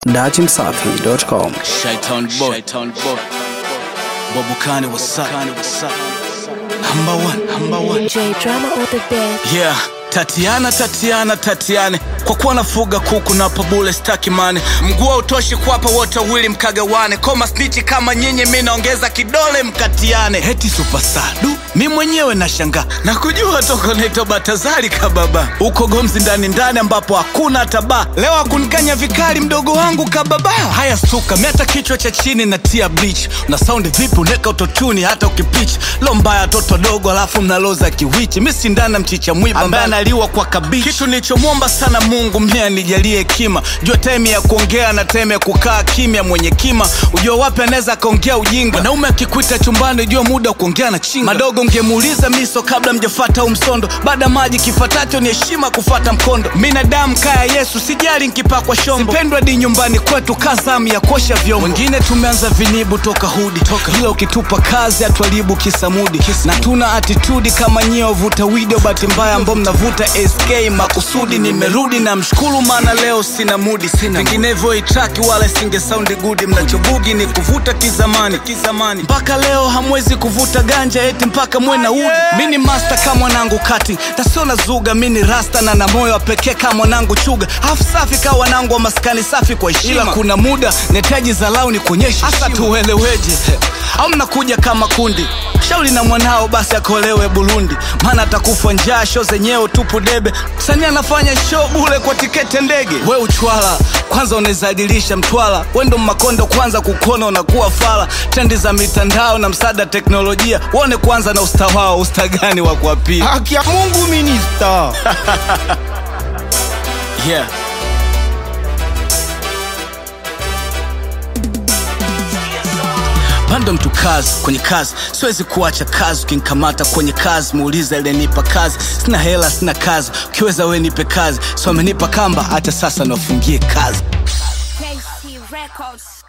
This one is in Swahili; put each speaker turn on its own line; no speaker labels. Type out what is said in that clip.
datimsafi.com.
Shaitan boy. Shaitan boy. Bobukani what's up? What's up? Number one, number one.
J drama or the bed.
Yeah. Tatiana, Tatiana, Tatiane, kwa kuwa nafuga kuku na pabule staki mane, mguu utoshi kuwapa wote wawili mkagawane, koma snichi kama nyinyi, mi naongeza kidole mkatiane. Heti supasadu mi mwenyewe nashangaa na kujua toko naitwa Batazari kababa, uko gomzi ndani ndani ambapo hakuna hata baa. Leo akunikanya vikali mdogo wangu kababa. Haya suka, mi hata kichwa cha chini natia bleach, na saundi vipi uneka utotuni hata ukipich lo mbaya toto dogo, alafu mnaloza kiwichi, mi sindana mchicha mwiba ambaye analiwa kwa kabichi. Kitu nilichomwomba sana Mungu mimi anijalie hekima, jua time ya kuongea na time ya kukaa kimya. Mwenye kima ujua wapi anaweza akaongea ujinga. Mwanaume akikuita chumbani, jua muda wa kuongea na chinga. Madogo ngemuuliza miso kabla mjafata au msondo, baada maji kifatacho ni heshima kufata mkondo. Binadamu kaya Yesu, sijali nkipakwa shombo, sipendwa di nyumbani kwetu kazamu ya kosha vyombo. Wengine tumeanza vinibu toka hudi toka. Ila ukitupa kazi hatuharibu kisamudi na tuna atitudi kama nyie wavuta video, bahati mbaya ambao mnavuta SK makusudi. Nimerudi na mshukuru, maana leo sina mudi, sina vinginevyo itraki wala singe saundi gudi. Mnachobugi ni kuvuta kizamani kizamani, mpaka leo hamwezi kuvuta ganja eti mpaka mwe na udi. Mi ni master kama mwanangu kati tasio na zuga, mi ni rasta na na moyo wa pekee kama mwanangu chuga, hafu safi kama wanangu wa maskani safi kwa heshima. Ila kuna muda netaji zalau ni kuonyesha hasa tueleweje, au mnakuja kama kundi shauri na mwanao basi akolewe Burundi, maana atakufa njaa. Sho zenyewe tupu debe, msanii anafanya show bule kwa tiketi ndege. We uchwala kwanza unaezadilisha mtwala, wendo makondo kwanza kukona unakuwa fala. Trendi za mitandao na msaada teknolojia, wone kwanza na usta wao, usta gani wa kuapia?
Haki ya Mungu minista.
Yeah. bando mtu kazi kwenye kazi, siwezi kuacha kazi. Ukinikamata kwenye kazi, muuliza ilenipa kazi. Sina hela, sina kazi, ukiweza we nipe kazi. So amenipa kamba, hata sasa nafungie kazi.
KC Records.